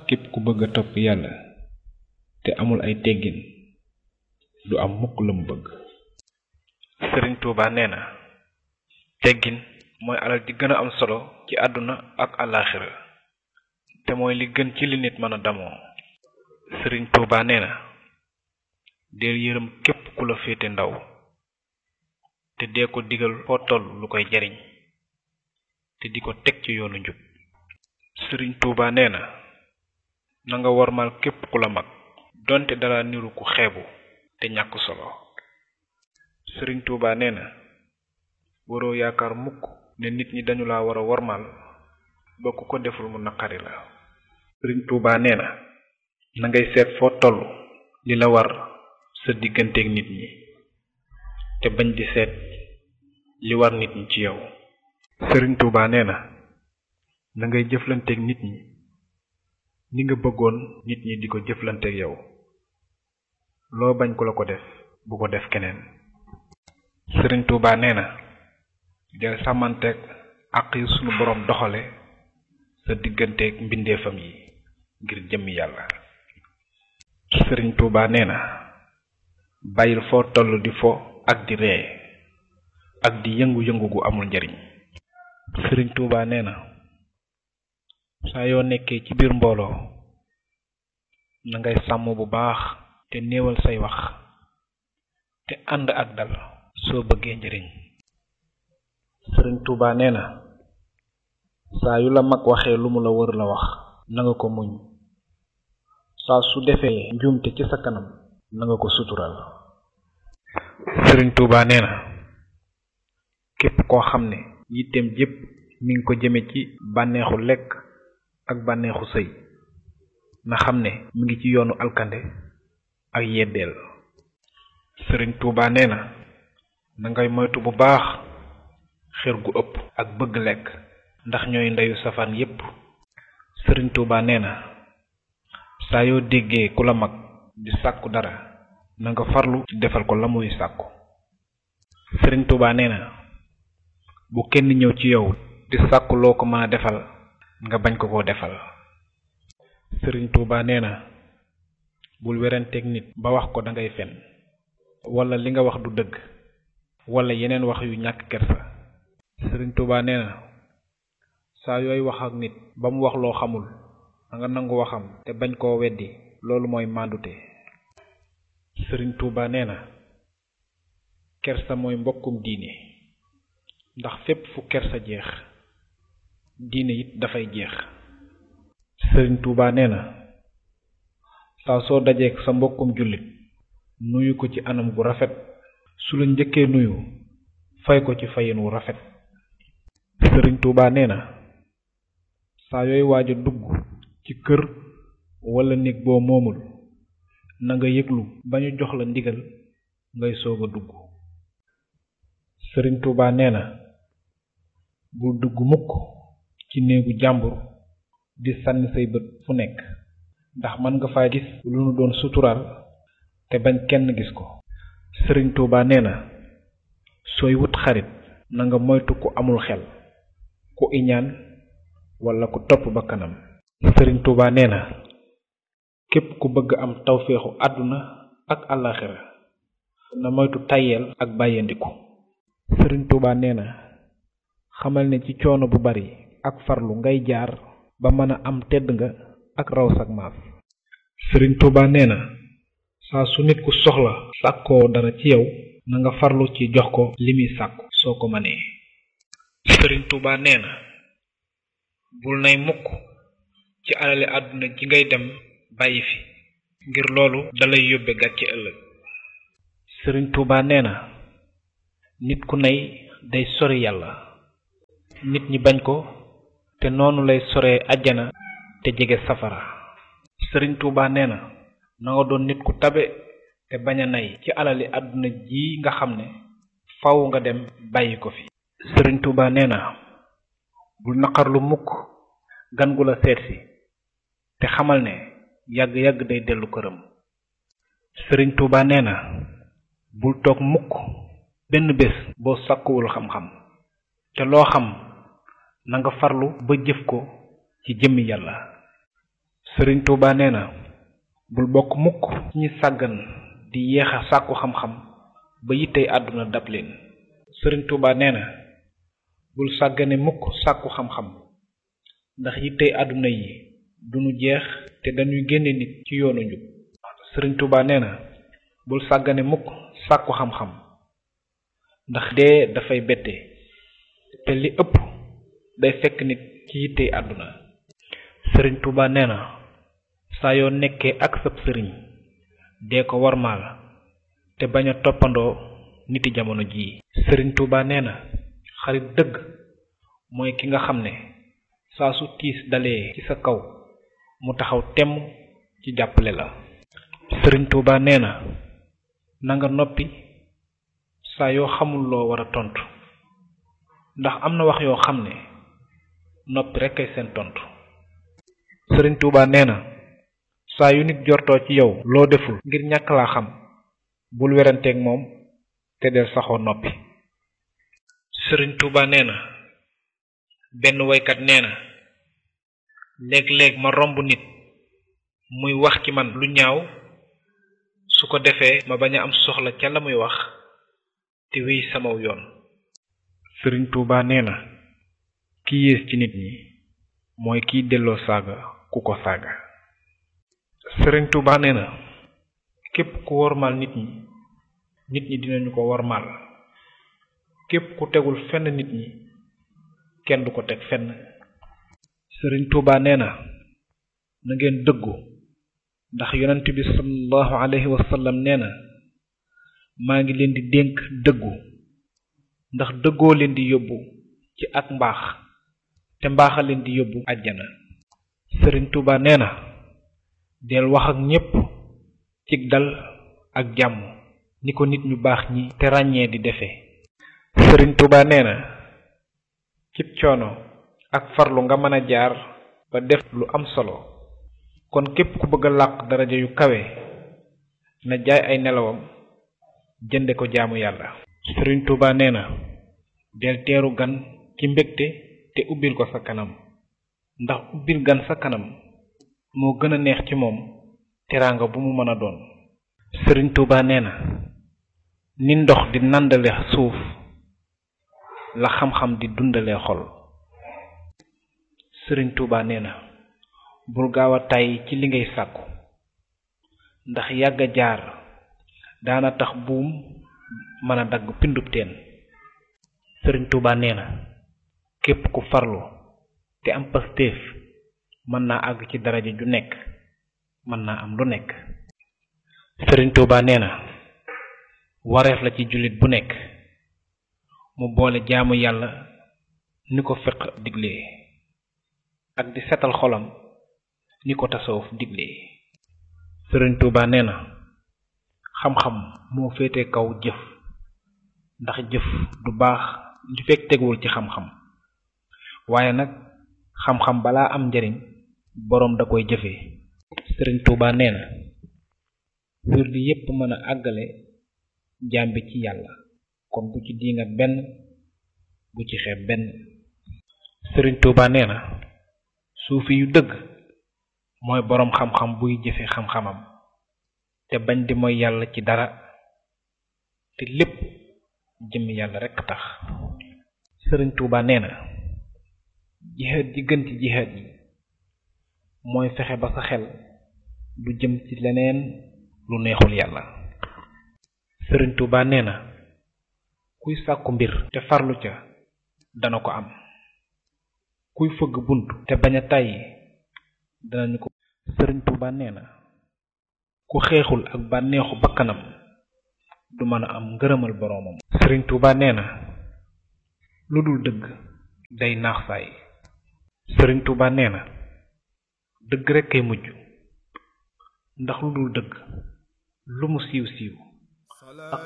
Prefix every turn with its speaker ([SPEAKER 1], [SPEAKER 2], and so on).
[SPEAKER 1] képp ku bëgg a topp yàlla te amul ay teggin du am mukk la mu bëgg sëriñ tuuba nee na teggin mooy alal di gën a am solo ci àdduna ak àllaaxira te mooy li gën ci li nit mën a damoo sëriñ tuuba nee na deel yërëm képp ku la féete ndaw te dee ko digal foo toll lu koy jariñ te di ko teg ci yoonu njub sëriñ tuuba nee na na nga wormal képp ku la mag donte dara niru ku xeebu te ñàkk solo sëriñ tuuba nee na waroo yaakaar mukk ne nit ñi dañu la war a wormal ba ku ko deful mu naqari la sëriñ tuuba nee na na ngay seet foo toll li la war sa digganteeg nit ñi te bañ di seet li war nit ñi ci yow sëriñ tuuba nee na na ngay jëflanteeg nit ñi ni nga bëggoon nit ñi di ko jëflanteeg yow loo bañ ku la ko def bu ko def keneen sëriñ tuuba nee na del sàmmanteeg àq yi sunu boroom doxale sa digganteeg mbindeefam yi ngir jëmmi yàlla sëriñ tuuba nee na bàyyil foo toll di fo ak di ree ak di yëngu-yëngu gu amul njariñ sëriñ tuuba nee na saa yoo nekkee ci biir mbooloo na ngay sàmm bu baax te néewal say wax te ànd ak dal soo bëggee njariñ sëriñ tuuba nee na saa yu la mag waxee lu mu la wër la wax na nga ko muñ saa su defee njuumte ci sa kanam na nga ko sutural sëriñ tuuba nee na képp koo xam ne yitteem jépp mi ngi ko jëme ci bànneexu lekk ak bànneexu sëy na xam ne mi ngi ci yoonu alkande ak yeddeel sëriñ tuuba nee na na ngay moytu bu baax xër gu ëpp ak bëgg lekk ndax ñooy ndeyu safaan yépp sëriñ tuuba nee na saa yoo déggee ku la mag di sàkku dara na nga farlu ci defal ko la muy sàkku sëriñ tuuba nee na bu kenn ñëw ci yow di sàkku loo ko mën a defal nga bañ ko koo defal sëriñ tuuba nee na bul werenteeg nit ba wax ko dangay fen wala li nga wax du dëgg wala yeneen wax yu ñàkk kersa sëriñ tuuba nee na saa yooy wax ak nit ba mu wax loo xamul da nga nangu waxam te bañ koo weddi loolu mooy màndute sëriñ tuuba nee na kersa mooy mbokkum diine ndax fépp fu kersa jeex diine it dafay jeex sëriñ tuuba nee na saa soo dajeek sa mbokkum jullit nuyu ko ci anam gu rafet su la njëkkee nuyu fay ko ci fayin wu rafet sëriñ tuuba nee na saa yooy waaj a dugg ci kër wala néeg boo moomul na nga yëglu ba ñu jox la ndigal ngay soog a dugg sëriñ tuuba nee na bul dugg mukk ci néegu jàmbur di sànni say bët fu nekk ndax mën nga faa gis lu nu doon suturaal te bañ kenn gis ko sëriñ tuuba nee na sooy wut xarit na nga moytu ku amul xel ku iñaan wala ku topp ba kanam sëriñ tuuba nee na képp ku bëgg am tawféexu àdduna ak àllaaxira na moytu tayeel ak bàyyandiku sëriñ tuuba nee na xamal ne ci coono bu bari ak farlu ngay jaar ba mën a am tedd nga ak raw sak maas sëriñ tuuba nee na saa su nit ku soxla sàkkoo dara ci yow na nga farlu ci jox ko li muy sàkku soo ko mënee sëriñ tuuba nee na bul nay mukk ci alali àdduna ji ngay dem bàyyi fi ngir loolu dalay yóbbe gàcce ëllëg sëriñ tuuba nee na nit ku nay day sori yàlla nit ñi bañ ko te noonu lay soree àjjana te jege safara sëriñ tuuba nee na na nga doon nit ku tabe te bañ a nay ci alali àdduna ji nga xam ne faw nga dem bàyyi ko fi sëriñ tuuba nee na bul naqarlu mukk gan gu la seetsi te xamal ne yàgg-yàgg day dellu këram sëriñ tuuba nee na bul toog mukk benn bés boo sàkkuwul xam-xam te loo xam na nga farlu ba jëf ko ci jëmmi yàlla sëriñ Tuuba nee na bul bokk mukk ci ñi sàggan di yéex a sàkku xam-xam ba yittey àdduna dab leen sëriñ Tuuba nee na bul sàggane mukk sàkku xam-xam ndax yittey àdduna yi duñu jeex te dañuy génne nit ci yoonu njub sëriñ Tuuba nee na bul sàggane mukk sàkku xam-xam ndax dee dafay bette te li ëpp day fekk nit ci yittey àdduna sëriñ Tuuba nee na saa yoo nekkee ak sab sëriñ dee ko warmaal te bañ a toppandoo niti jamono jii sëriñ Tuuba nee na xarit dëgg mooy ki nga xam ne saa su tiis dalee ci sa kaw mu taxaw temm ci jàppale la sëriñ Tuuba nee na nanga noppi saa yoo xamul loo war a tontu ndax am na wax yoo xam ne noppi rekk ay seen tontu sëriñ Tuuba nee na saa yu nit jortoo ci yow loo deful ngir ñàkk laa xam bul weranteeg moom te del saxoo noppi sëriñ Tuuba nee na benn woykat nee na léeg-léeg ma romb nit muy wax ci man lu ñaaw su ko defee ma bañ a am soxla ca la muy wax te wéy samaw yoon sëriñ Tuuba nee na ki yées ci nit ñi mooy kiy delloo saaga ku ko saaga sëriñ Tuuba nee na képp ku wormaal nit ñi nit ñi dinañu ko wormaal képp ku tegul fenn nit ñi kenn du ko teg fenn sëriñ Tuuba nee na na ngeen dëggu ndax yonent bi sallallahu alayhi wa sallam nee na maa ngi leen di dénk dëggu ndax dëggoo leen di yóbbu ci ak mbaax te mbaaxa leen di yóbbu àjjana sëriñ Tuuba nee na del wax ak ñépp cig dal ak jàmm ni ko nit ñu baax ñi te ràññee di defee sëriñ Tuuba nee na cib coono ak farlu nga mën a jaar ba def lu am solo kon képp ku bëgg a làq daraja yu kawe na jaay ay nelawam jënde ko jaamu yàlla sëriñ Tuuba nee na del teeru gan ci mbégte te ubbil ko sa kanam ndax ubbil gan sa kanam moo gën a neex ci moom teraanga bu mu mën a doon sëriñ Tuuba nee na ni ndox di nàndale suuf la xam-xam di dundale xol sëriñ Tuuba nee na bul gaaw a tàyyi ci li ngay sàkku ndax yàgg a jaar daana tax buum mën a dagg pindub teen sëriñ Tuuba nee na képp ku farlu te am pastéef mën naa àgg ci daraja ju nekk mën naa am lu nekk sëriñ Tuuba nee na wareef la ci jullit bu nekk mu boole jaamu yàlla ni ko fiq diglee ak di setal xolam ni ko tasawuf diglee sëriñ Tuuba nee na xam-xam moo féete kaw jëf ndax jëf du baax li fekk teguwul ci xam-xam waaye nag xam-xam balaa am njariñ boroom da koy jëfee sëriñ Tuuba nee na wirdi yépp mën a àggale jàmbi ci yàlla kon bu ci diingat benn bu ci xeeb benn sëriñ Tuuba nee na suufi yu dëgg mooy boroom xam-xam buy jëfe xam-xamam te bañ di mooy yàlla ci dara te lépp jëm yàlla rekk tax sëriñ Tuuba nee na jihaad ji gën ci jihaad yi mooy fexe ba sa xel du jëm ci leneen lu neexul yàlla sëriñ Tuuba nee na kuy sàkku mbir te farlu ca dana ko am kuy fëgg bunt te bañ a tàyyi danañu ko sëriñ Tuuba nee na ku xeexul ak bànneexu bakkanam du mën a am ngërëmal boroomam sëriñ Tuuba nee na lu dul dëgg day naax saay sëriñ Tuuba nee na dëgg rekk kay mujj ndax lu dul dëgg lu mu siiw siiw ak